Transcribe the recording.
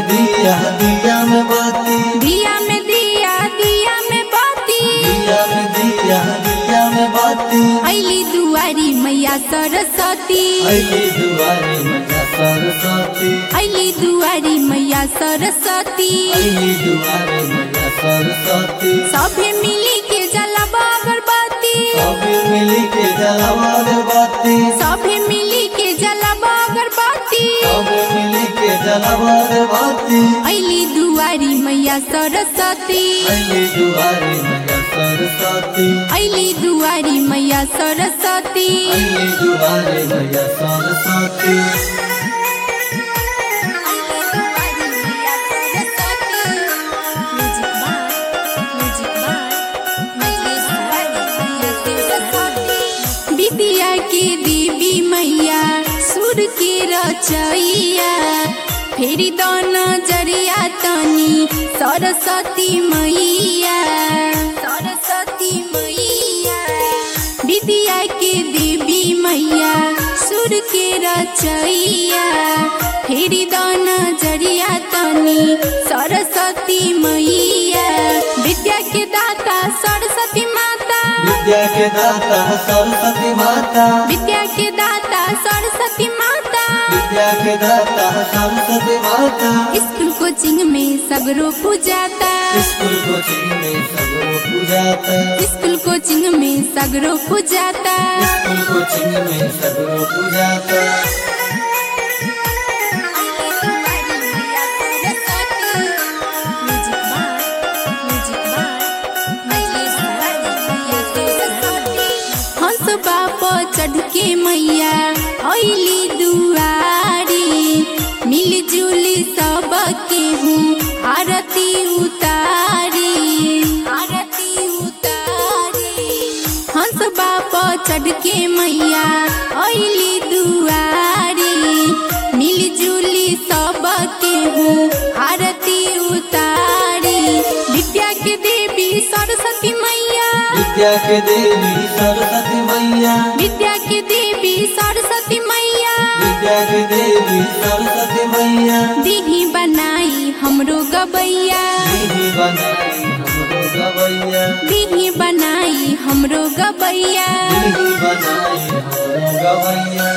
दिया दिया में बाती दिया में दिया दिया में बाती दिया में दिया दिया में बाती अली दुआरी मैया सरस्वती अली दुआरे मैया सरस्वती अली दुआरी मैया सरस्वती अली दुआरे मैया सरस्वती सभे मिली के जलवा अगरबत्ती सब मिली के जलावर बाती सभे मिली के जलवा अगरबत्ती सब मिली के जलावर बाती अली दुआरी मैया सरस्वती अली दुआरे मैया सरस्वती अली दुआरी मैया सरस्वती अली दुआरे मैया सरस्वती विद्या के देवी मैया सुर के रचैया फेरि द नजरिया तनी सरस्वती मैया सरस्वती मैया विद्या के देवी मैया सुर के रचैया फेरि द नजरिया तनी सरस्वती मैया विद्या के दाता सरस्वती माता विद्या के दाता सरस्वती माता विद्या के दाता सरस्वती माता विद्या के दाता सरस्वती माता स्कूल कोचिंग में सगरो पूजाता स्कूल कोचिंग में सगरो पूजाता स्कूल कोचिंग में सगरो पूजाता स्कूल कोचिंग में सगरो पूजाता हंस बाप चढ़ के मैया अली दुआरी मिलजुली सब के हूँ आरती उतारी आरती उतारी हंस बाप चढ़ के मैया अली दुआरी मिलजुली सब के हूँ आरती उतारी विद्या के देवी सरस्वती मैया विद्या के देवी सरस्वती मैया विद्या के देवी सरस्वती मैया विद्या के देवी सरस्वती मैया दीही बनाई हमरो गबैया दीदी बनाई हमरो गवैया दीही बनाई हमरो गबैया दीदी बनाई हमरो गवैया